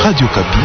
Radio Kapi.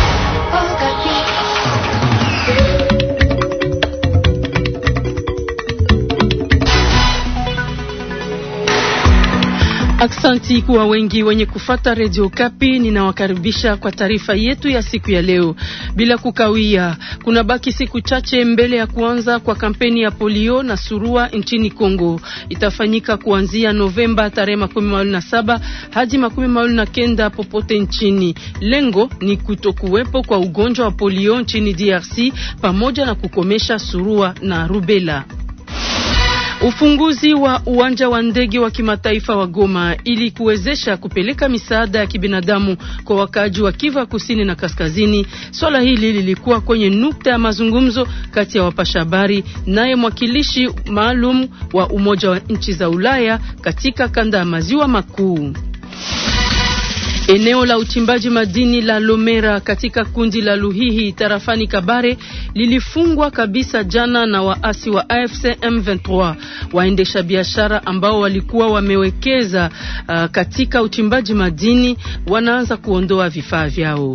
Aksanti kuwa wengi wenye kufata Radio Kapi. Ninawakaribisha kwa taarifa yetu ya siku ya leo. Bila kukawia, kuna baki siku chache mbele ya kuanza kwa kampeni ya polio na surua nchini Kongo. Itafanyika kuanzia Novemba tarehe makumi mawili na saba hadi makumi mawili na kenda popote nchini. Lengo ni kutokuwepo kwa ugonjwa wa polio nchini DRC pamoja na kukomesha surua na rubela. Ufunguzi wa uwanja wa ndege wa kimataifa wa Goma ili kuwezesha kupeleka misaada ya kibinadamu kwa wakaaji wa Kivu Kusini na Kaskazini. Swala hili lilikuwa kwenye nukta ya mazungumzo kati ya wapasha habari naye mwakilishi maalum wa Umoja wa Nchi za Ulaya katika kanda ya Maziwa Makuu. Eneo la uchimbaji madini la Lomera katika kundi la Luhihi tarafani Kabare lilifungwa kabisa jana na waasi wa AFC M23. Waendesha biashara ambao walikuwa wamewekeza uh, katika uchimbaji madini wanaanza kuondoa vifaa vyao.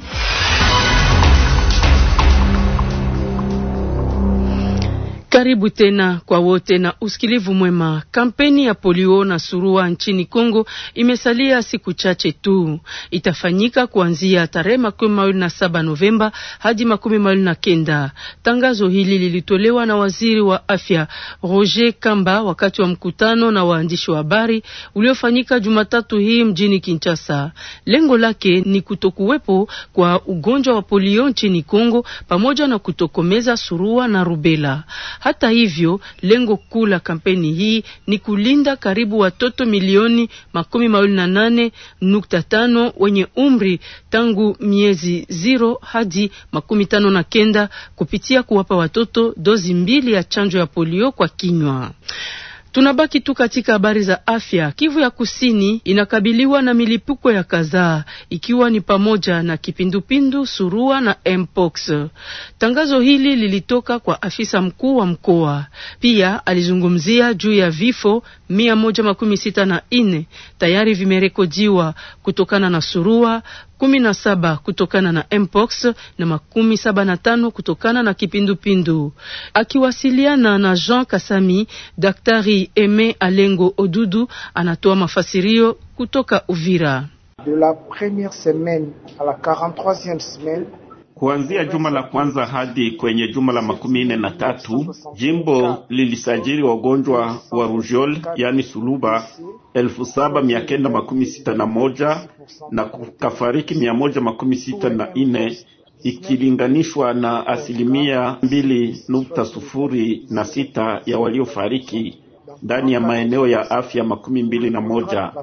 Karibu tena kwa wote na usikilivu mwema. Kampeni ya polio na surua nchini Kongo imesalia siku chache tu. Itafanyika kuanzia tarehe makumi mawili na saba Novemba hadi makumi mawili na kenda. Tangazo hili lilitolewa na waziri wa afya Roger Kamba wakati wa mkutano na waandishi wa habari uliofanyika Jumatatu hii mjini Kinshasa. Lengo lake ni kutokuwepo kwa ugonjwa wa polio nchini Kongo pamoja na kutokomeza surua na rubela. Hata hivyo lengo kuu la kampeni hii ni kulinda karibu watoto milioni makumi mawili na nane nukta tano wenye umri tangu miezi zero hadi makumi tano na kenda kupitia kuwapa watoto dozi mbili ya chanjo ya polio kwa kinywa. Tunabaki tu katika habari za afya. Kivu ya Kusini inakabiliwa na milipuko ya kadhaa ikiwa ni pamoja na kipindupindu, surua na mpox. Tangazo hili lilitoka kwa afisa mkuu wa mkoa. Pia alizungumzia juu ya vifo mia moja makumi sita na nne tayari vimerekodiwa kutokana na surua kumi na saba kutokana na mpox na makumi saba na tano kutokana na kipindupindu. Akiwasiliana na Jean Kasami, Daktari Eme Alengo Odudu anatoa mafasirio kutoka Uvira. De la première semaine à la 43e semaine Kuanzia juma la kwanza hadi kwenye juma la makumi nne na tatu jimbo lilisajili wagonjwa wa rujol yani suluba elfu saba mia kenda makumi sita na moja na kukafariki mia moja makumi sita na nne ikilinganishwa na asilimia mbili nukta sufuri na sita ya waliofariki ndani ya maeneo ya afya makumi mbili na moja.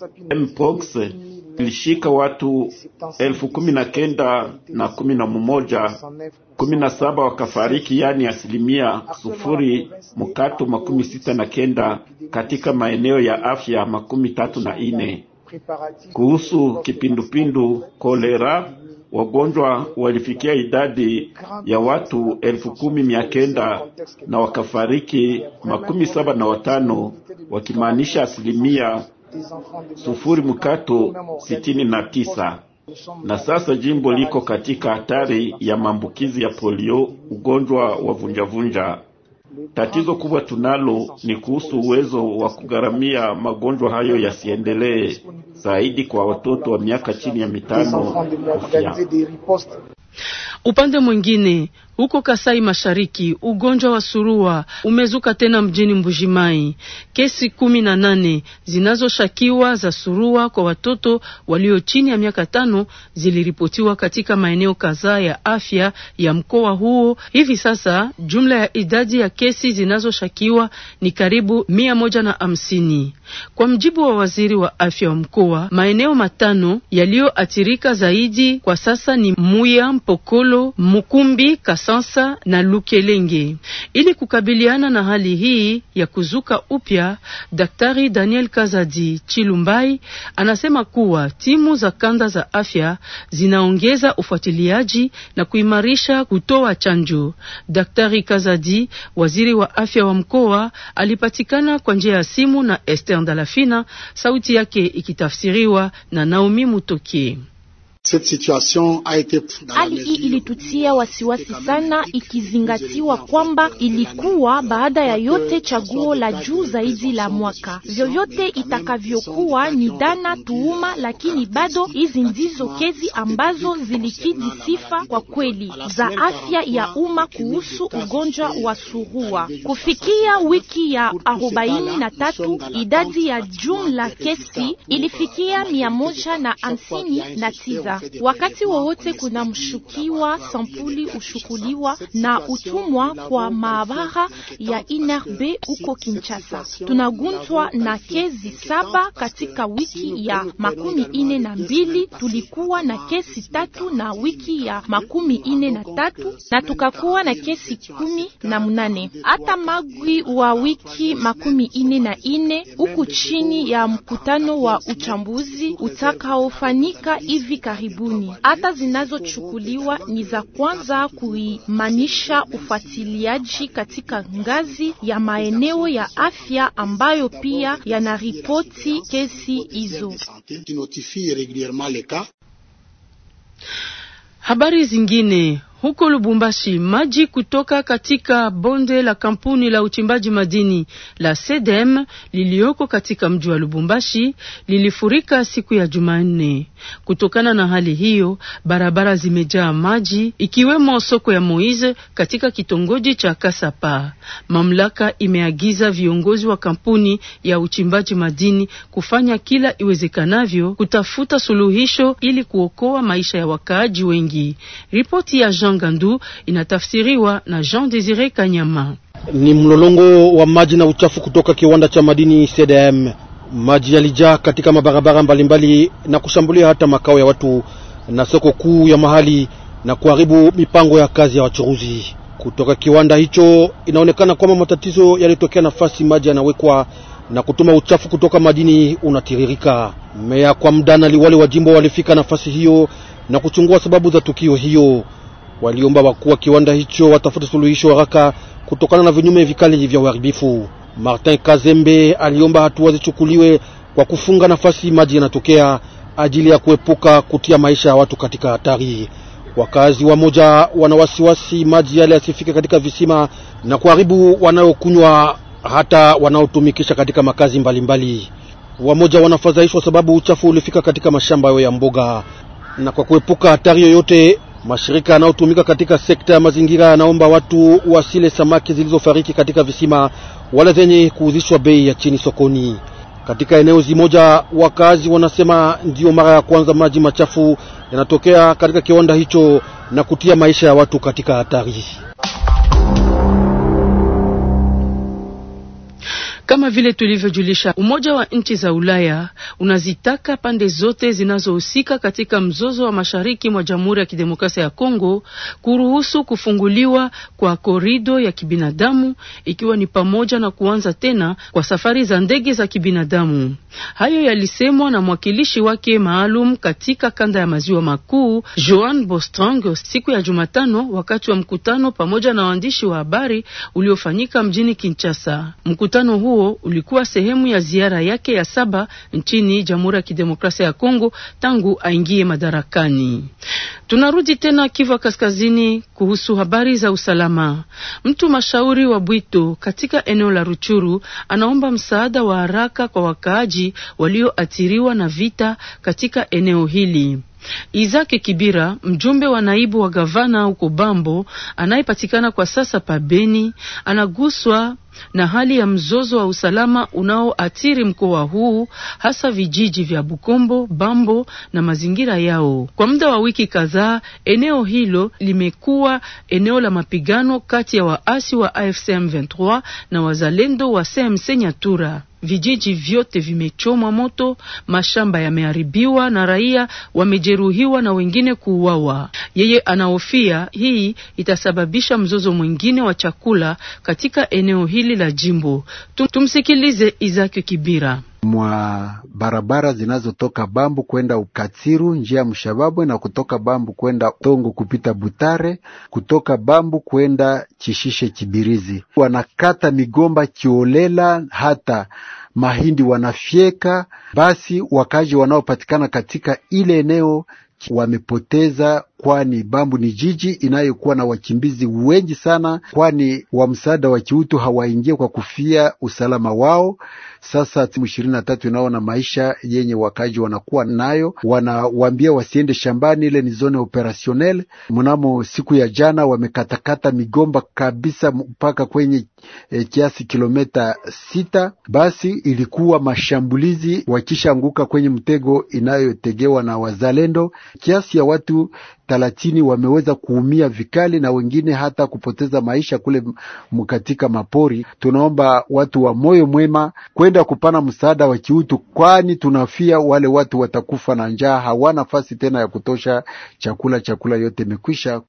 Mpox ilishika watu elfu kumi na kenda na kumi na mmoja, kumi na saba wakafariki, yani asilimia sufuri mkato makumi sita na kenda katika maeneo ya afya makumi tatu na ine. Kuhusu kipindupindu kolera wagonjwa walifikia idadi ya watu elfu kumi mia kenda na wakafariki makumi saba na watano wakimaanisha asilimia sufuri mkato sitini na tisa. Na sasa jimbo liko katika hatari ya maambukizi ya polio, ugonjwa wa vunjavunja. Tatizo kubwa tunalo ni kuhusu uwezo wa kugharamia magonjwa hayo yasiendelee zaidi kwa watoto wa miaka chini ya mitano kufia. Upande mwingine huko Kasai Mashariki, ugonjwa wa surua umezuka tena mjini Mbujimai. Kesi kumi na nane zinazoshakiwa za surua kwa watoto walio chini ya miaka tano ziliripotiwa katika maeneo kadhaa ya afya ya mkoa huo. Hivi sasa jumla ya idadi ya kesi zinazoshakiwa ni karibu mia moja na hamsini. Kwa mjibu wa waziri wa afya wa mkoa, maeneo matano yaliyoathirika zaidi kwa sasa ni Muya, Mpokolo, Mukumbi, Kasansa na Lukelenge. Ili kukabiliana na hali hii ya kuzuka upya, Daktari Daniel Kazadi Chilumbai anasema kuwa timu za kanda za afya zinaongeza ufuatiliaji na kuimarisha kutoa chanjo. Daktari Kazadi, waziri wa afya wa mkoa, alipatikana kwa njia ya simu na Esther Ndalafina, sauti yake ikitafsiriwa na Naomi Mutokie. Hali hii ilitutia wasiwasi sana, ikizingatiwa kwamba ilikuwa baada ya yote chaguo la juu zaidi la mwaka. Vyovyote itakavyokuwa ni dana tuuma, lakini bado hizi ndizo kesi ambazo zilikidhi sifa kwa kweli za afya ya umma kuhusu ugonjwa wa surua. Kufikia wiki ya arobaini na tatu idadi ya jumla kesi ilifikia mia moja na hamsini na tisa. Wakati wowote kuna mshukiwa, sampuli ushukuliwa na utumwa kwa maabara ya INRB huko Kinshasa. Tunagunzwa na kesi saba katika wiki ya makumi ine na mbili. Tulikuwa na kesi tatu na wiki ya makumi ine na tatu na tukakuwa na kesi kumi na munane. Hata magwi wa wiki makumi ine na ine huku chini ya mkutano wa uchambuzi utakaofanyika hivi karibuni. Hata zinazochukuliwa ni za kwanza kuimanisha ufuatiliaji katika ngazi ya maeneo ya afya ambayo pia yanaripoti kesi hizo. Habari zingine huko Lubumbashi, maji kutoka katika bonde la kampuni la uchimbaji madini la Sedem lilioko katika mji wa Lubumbashi lilifurika siku ya Jumanne. Kutokana na hali hiyo, barabara zimejaa maji ikiwemo soko ya Moise katika kitongoji cha Kasapa. Mamlaka imeagiza viongozi wa kampuni ya uchimbaji madini kufanya kila iwezekanavyo kutafuta suluhisho ili kuokoa maisha ya wakaaji wengi. Ripoti ya Jean Gandu inatafsiriwa na Jean Desire Kanyama. Ni mlolongo wa maji na uchafu kutoka kiwanda cha madini CDM. Maji yalijaa katika mabarabara mbalimbali na kushambulia hata makao ya watu na soko kuu ya mahali na kuharibu mipango ya kazi ya wachuruzi. Kutoka kiwanda hicho inaonekana kwamba matatizo yalitokea nafasi maji yanawekwa na kutuma uchafu kutoka madini unatiririka. Meya kwa muda na liwali wa jimbo walifika nafasi hiyo na kuchungua sababu za tukio hiyo. Waliomba wakuu wa kiwanda hicho watafute suluhisho haraka kutokana na vinyume vikali vya uharibifu. Martin Kazembe aliomba hatua zichukuliwe kwa kufunga nafasi maji yanatokea ajili ya kuepuka kutia maisha ya watu katika hatari. Wakazi wa moja wana wasiwasi maji yale yasifike katika visima na kuharibu wanayokunywa hata wanaotumikisha katika makazi mbalimbali. Wamoja wanafadhaishwa sababu uchafu ulifika katika mashamba yao ya mboga, na kwa kuepuka hatari yoyote mashirika yanayotumika katika sekta ya mazingira yanaomba watu wasile samaki zilizofariki katika visima wala zenye kuuzishwa bei ya chini sokoni. Katika eneo zimoja, wakazi wanasema ndiyo mara ya kwanza maji machafu yanatokea katika kiwanda hicho na kutia maisha ya watu katika hatari. Kama vile tulivyojulisha, Umoja wa Nchi za Ulaya unazitaka pande zote zinazohusika katika mzozo wa mashariki mwa Jamhuri ya Kidemokrasia ya Kongo kuruhusu kufunguliwa kwa korido ya kibinadamu ikiwa ni pamoja na kuanza tena kwa safari za ndege za kibinadamu. Hayo yalisemwa na mwakilishi wake maalum katika kanda ya maziwa makuu Joan Bostrang siku ya Jumatano wakati wa mkutano pamoja na waandishi wa habari uliofanyika mjini Kinshasa. Mkutano huo ulikuwa sehemu ya ziara yake ya saba nchini Jamhuri ya Kidemokrasia ya Kongo tangu aingie madarakani. Tunarudi tena Kivu Kaskazini kuhusu habari za usalama. Mtu mashauri wa Bwito katika eneo la Ruchuru anaomba msaada wa haraka kwa wakaaji walioathiriwa na vita katika eneo hili. Izake Kibira, mjumbe wa naibu wa gavana huko Bambo, anayepatikana kwa sasa pabeni, anaguswa na hali ya mzozo wa usalama unaoathiri mkoa huu hasa vijiji vya Bukombo, Bambo na mazingira yao. Kwa muda wa wiki kadhaa, eneo hilo limekuwa eneo la mapigano kati ya waasi wa AFC M23 na wazalendo wa CMC Nyatura. Vijiji vyote vimechomwa moto, mashamba yameharibiwa na raia wamejeruhiwa na wengine kuuawa. Yeye anahofia hii itasababisha mzozo mwingine wa chakula katika eneo hili la jimbo. Tumsikilize Izaki Kibira mwa barabara zinazotoka Bambu kwenda Ukatsiru njia ya Mshababwe na kutoka Bambu kwenda Tongo kupita Butare, kutoka Bambu kwenda Chishishe Chibirizi. Wanakata migomba kiolela, hata mahindi wanafyeka. Basi wakaji wanaopatikana katika ile eneo wamepoteza, kwani Bambu ni jiji inayokuwa na wakimbizi wengi sana, kwani wa msaada wa kiutu hawaingie kwa kufia usalama wao. Sasa timu ishirini na tatu inaona maisha yenye wakaji wanakuwa nayo, wanawambia wasiende shambani, ile ni zone operationel. Mnamo siku ya jana wamekatakata migomba kabisa mpaka kwenye e, kiasi kilomita sita. Basi ilikuwa mashambulizi wakishaanguka kwenye mtego inayotegewa na wazalendo. Kiasi ya watu thelathini wameweza kuumia vikali na wengine hata kupoteza maisha kule katika mapori. Tunaomba watu wa moyo mwema kwenda kupana msaada wa kiutu, kwani tunafia wale watu watakufa na njaa, hawana nafasi tena ya kutosha chakula, chakula yote imekwisha.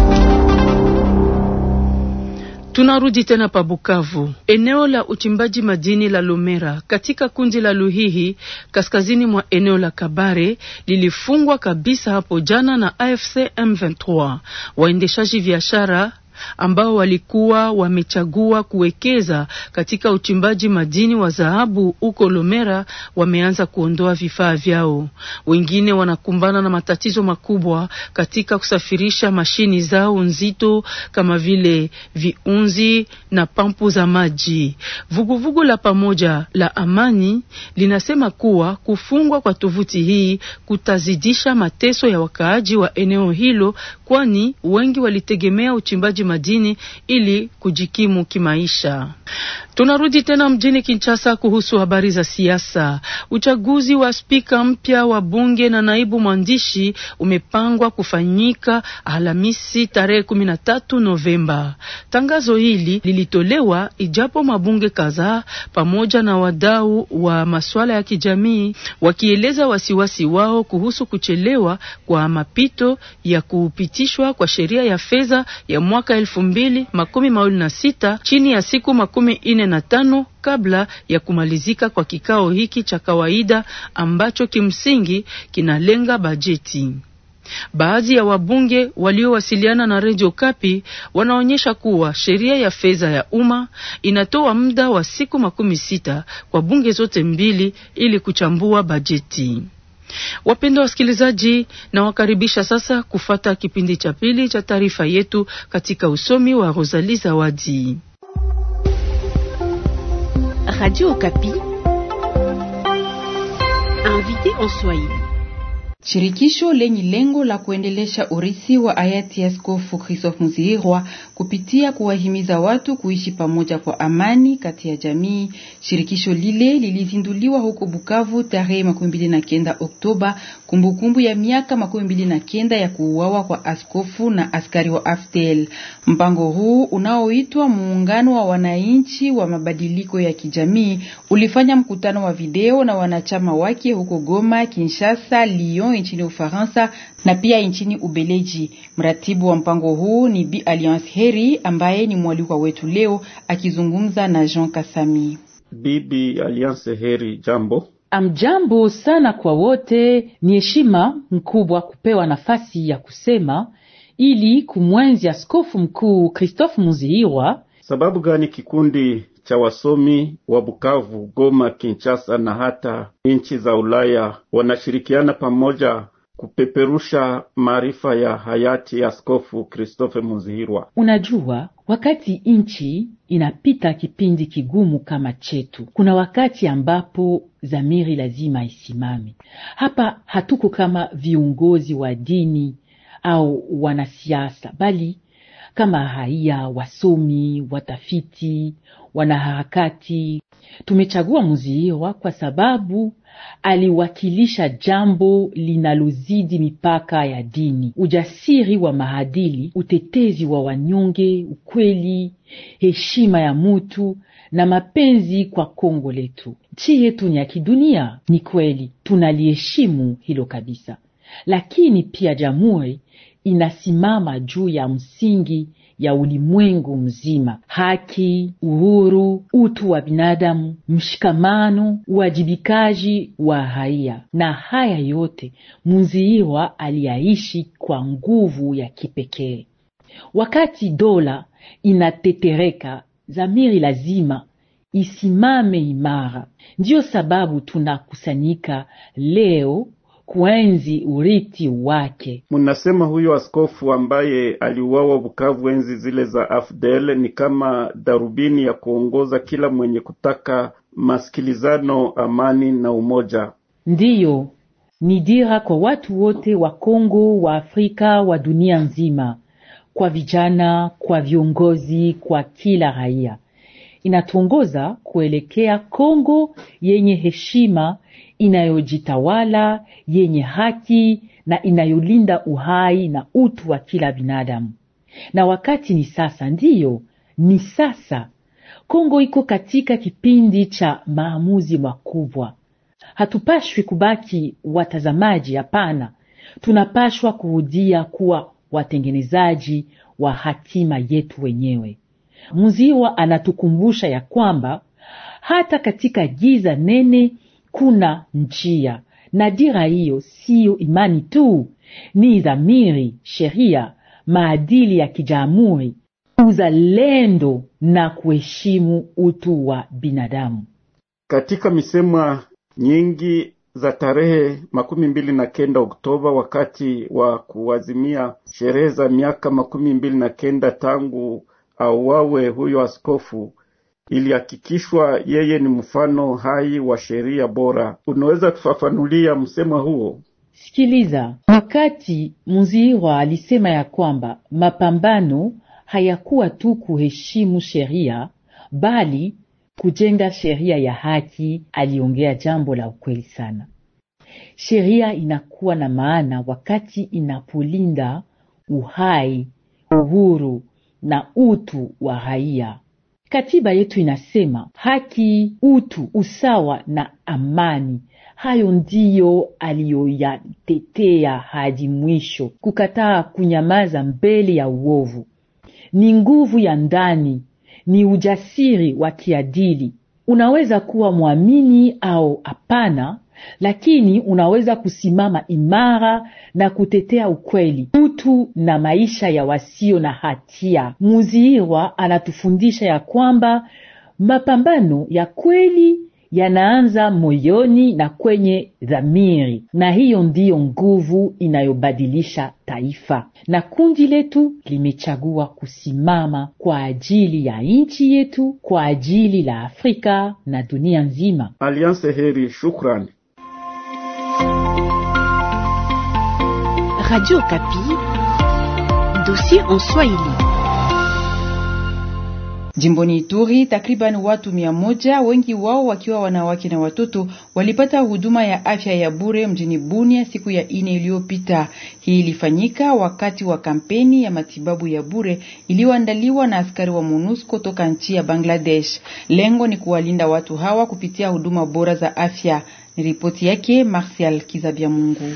Tunarudi tena pa Bukavu. Eneo la uchimbaji madini la Lomera katika kundi la Luhihi kaskazini mwa eneo la Kabare lilifungwa kabisa hapo jana na AFC M23. Waendeshaji biashara ambao walikuwa wamechagua kuwekeza katika uchimbaji madini wa dhahabu huko Lomera wameanza kuondoa vifaa vyao. Wengine wanakumbana na matatizo makubwa katika kusafirisha mashini zao nzito kama vile viunzi na pampu za maji. Vuguvugu vugu la pamoja la amani linasema kuwa kufungwa kwa tovuti hii kutazidisha mateso ya wakaaji wa eneo hilo, kwani wengi walitegemea uchimbaji madini ili kujikimu kimaisha. Tunarudi tena mjini Kinshasa kuhusu habari za siasa. Uchaguzi wa spika mpya wa bunge na naibu mwandishi umepangwa kufanyika Alhamisi tarehe 13 Novemba. Tangazo hili lilitolewa ijapo mabunge kadhaa pamoja na wadau wa masuala ya kijamii wakieleza wasiwasi wao kuhusu kuchelewa kwa mapito ya kupitishwa kwa sheria ya fedha ya mwaka elfu mbili makumi mawili na sita chini ya siku makumi ine na tano kabla ya kumalizika kwa kikao hiki cha kawaida ambacho kimsingi kinalenga bajeti. Baadhi ya wabunge waliowasiliana na Radio Kapi wanaonyesha kuwa sheria ya fedha ya umma inatoa muda wa siku makumi sita kwa bunge zote mbili ili kuchambua bajeti. Wapendwa wasikilizaji, na wakaribisha sasa kufata kipindi cha pili cha taarifa yetu katika usomi wa Rosalie Zawadi. Radio Okapi, invité en Swahili. Shirikisho lenye lengo la kuendelesha urithi wa hayati Askofu Christophe Muzihirwa kupitia kuwahimiza watu kuishi pamoja kwa amani kati ya jamii. Shirikisho lile lilizinduliwa huko Bukavu tarehe makumi mbili na kenda Oktoba, kumbukumbu ya miaka makumi mbili na kenda ya kuuawa kwa askofu na askari wa AFDL. Mpango huu unaoitwa Muungano wa Wananchi wa Mabadiliko ya Kijamii ulifanya mkutano wa video na wanachama wake huko Goma, Kinshasa, Lyon nchini Ufaransa na pia nchini Ubeleji. Mratibu wa mpango huu ni Bi Alliance Heri ambaye ni mwalikwa wetu leo akizungumza na Jean Kasami. Bibi Alliance Heri, jambo. Amjambo sana kwa wote. Ni heshima mkubwa kupewa nafasi ya kusema ili kumwenzi askofu mkuu Christophe Muzihirwa. Sababu gani kikundi cha wasomi wa Bukavu, Goma, Kinshasa na hata nchi za Ulaya wanashirikiana pamoja kupeperusha maarifa ya hayati askofu Christophe Muzihirwa. Unajua, wakati nchi inapita kipindi kigumu kama chetu, kuna wakati ambapo dhamiri lazima isimame. Hapa hatuko kama viongozi wa dini au wanasiasa, bali kama raia, wasomi, watafiti, wanaharakati. Tumechagua Muzihirwa kwa sababu aliwakilisha jambo linalozidi mipaka ya dini: ujasiri wa maadili, utetezi wa wanyonge, ukweli, heshima ya mutu na mapenzi kwa Kongo letu. Nchi yetu ni ya kidunia, ni kweli, tunaliheshimu hilo kabisa, lakini pia jamhuri inasimama juu ya msingi ya ulimwengu mzima: haki, uhuru, utu wa binadamu, mshikamano, uwajibikaji wa raia. Na haya yote Muzihirwa aliyaishi kwa nguvu ya kipekee. Wakati dola inatetereka, dhamiri lazima isimame imara. Ndiyo sababu tunakusanyika leo kuenzi urithi wake. Mnasema huyo askofu ambaye aliuawa Bukavu enzi zile za AFDL ni kama darubini ya kuongoza kila mwenye kutaka masikilizano, amani na umoja. Ndiyo, ni dira kwa watu wote wa Kongo, wa Afrika, wa dunia nzima, kwa vijana, kwa viongozi, kwa kila raia. Inatuongoza kuelekea Kongo yenye heshima, inayojitawala, yenye haki na inayolinda uhai na utu wa kila binadamu. Na wakati ni sasa, ndiyo, ni sasa. Kongo iko katika kipindi cha maamuzi makubwa. Hatupashwi kubaki watazamaji, hapana. Tunapashwa kurudia kuwa watengenezaji wa hatima yetu wenyewe. Muziwa anatukumbusha ya kwamba hata katika giza nene kuna njia, na dira hiyo siyo imani tu, ni dhamiri, sheria, maadili ya kijamhuri, uzalendo na kuheshimu utu wa binadamu. Katika misemo nyingi za tarehe makumi mbili na kenda Oktoba, wakati wa kuazimia sherehe za miaka makumi mbili na kenda tangu auawe huyo askofu, ilihakikishwa yeye ni mfano hai wa sheria bora. Unaweza kufafanulia msemo huo? Sikiliza, wakati Muzihirwa alisema ya kwamba mapambano hayakuwa tu kuheshimu sheria bali kujenga sheria ya haki, aliongea jambo la ukweli sana. Sheria inakuwa na maana wakati inapolinda uhai, uhuru na utu wa raia. Katiba yetu inasema haki, utu, usawa na amani. Hayo ndiyo aliyoyatetea hadi mwisho. Kukataa kunyamaza mbele ya uovu ni nguvu ya ndani, ni ujasiri wa kiadili. Unaweza kuwa mwamini au hapana, lakini unaweza kusimama imara na kutetea ukweli, utu na maisha ya wasio na hatia. Muzihirwa anatufundisha ya kwamba mapambano ya kweli yanaanza moyoni na kwenye dhamiri, na hiyo ndiyo nguvu inayobadilisha taifa. Na kundi letu limechagua kusimama kwa ajili ya nchi yetu, kwa ajili la Afrika na dunia nzima. Alliance Heri, shukrani. Radio Kapi, dossier en Swahili. Jimboni Ituri, takriban watu mia moja, wengi wao wakiwa wanawake na watoto, walipata huduma ya afya ya bure mjini Bunia siku ya ine iliyopita. Hii ilifanyika wakati wa kampeni ya matibabu ya bure iliyoandaliwa na askari wa MONUSCO toka nchi ya Bangladesh. Lengo ni kuwalinda watu hawa kupitia huduma bora za afya. Ni ripoti yake Martial Kizabia Mungu.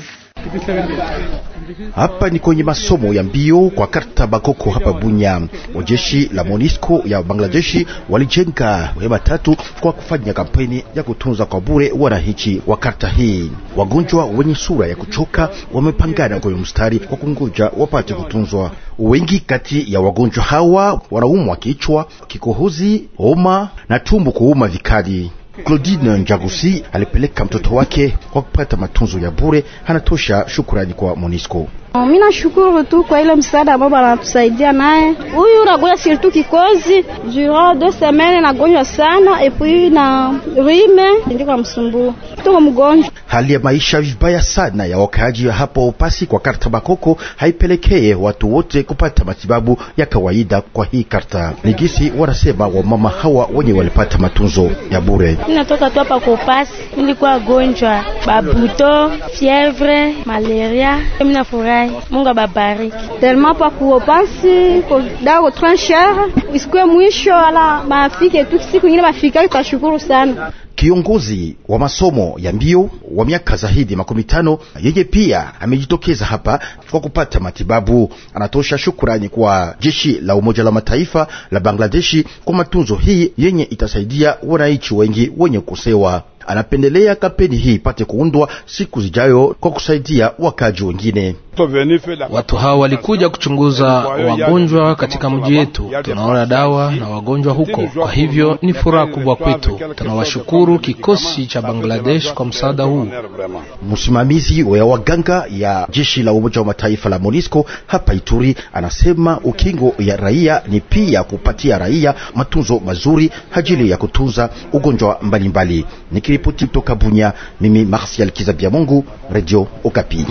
Hapa ni kwenye masomo ya mbio kwa karta Bakoko hapa Bunya. Wajeshi la Monisco ya Bangladeshi walijenga hema tatu kwa kufanya kampeni ya kutunza kwa bure wananchi wa karta hii. Wagonjwa wenye sura ya kuchoka wamepangana kwenye mstari kwa kungoja wapate kutunzwa. Wengi kati ya wagonjwa hawa wanaumwa kichwa, kikohozi, homa na tumbo kuuma vikali. Claudine Njagusi alipeleka mtoto wake kwa kupata matunzo ya bure. Anatosha shukurani kwa Monisco. Mimi nashukuru tu kwa ile msaada ambao anatusaidia naye. Huyu nagonjwa surtout kikozi durant deux semaines, nagonjwa sana et puis na rime ndio kwa msumbua tuko mgonjwa. Hali ya maisha vibaya sana ya wakaaji hapo Upasi kwa karta Bakoko haipelekee watu wote kupata matibabu ya kawaida kwa hii karta. Nigisi wanasema wamama hawa wenye walipata matunzo ya bure. Ninatoka tu hapa kwa Upasi, nilikuwa gonjwa babuto, fievre, malaria. Mimi nafurahi Mungu ababariki. Tellement pa kuopasi ko dago transher isikwe mwisho ala mafike tu siku nyingine mafika, tutashukuru sana. Kiongozi wa masomo ya mbio wa miaka zaidi makumi tano yeye pia amejitokeza hapa kwa kupata matibabu. Anatosha shukurani kwa jeshi la Umoja la Mataifa la Bangladeshi kwa matunzo hii yenye itasaidia wananchi wengi wenye kusewa. Anapendelea kampeni hii ipate kuundwa siku zijayo kwa kusaidia wakaji wengine. Watu hao walikuja kuchunguza wagonjwa katika mji yetu, tunaona dawa na wagonjwa huko. Kwa hivyo ni furaha kubwa kwetu. Tunawashukuru kikosi cha Bangladesh kwa msaada huu. Msimamizi wa waganga ya jeshi la Umoja wa Mataifa la MONUSCO hapa Ituri anasema ukingo ya raia ni pia kupatia raia matunzo mazuri ajili ya kutunza ugonjwa mbalimbali. Nikiripoti kutoka Bunya, mimi Martial Kizabia Mungu, Radio Okapi.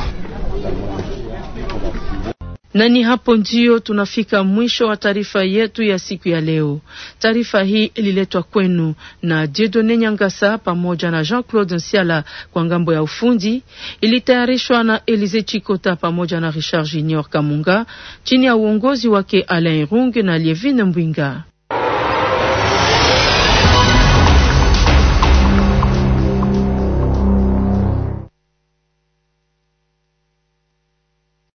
Na ni hapo ndio tunafika mwisho wa taarifa yetu ya siku ya leo. Taarifa hii ililetwa kwenu na Jedone Nyangasa pamoja na Jean-Claude Nsiala kwa ngambo ya ufundi. Ilitayarishwa na Elize Chikota pamoja na Richard Junior Kamunga chini ya uongozi wake Alain Runge na Lievine Mbwinga.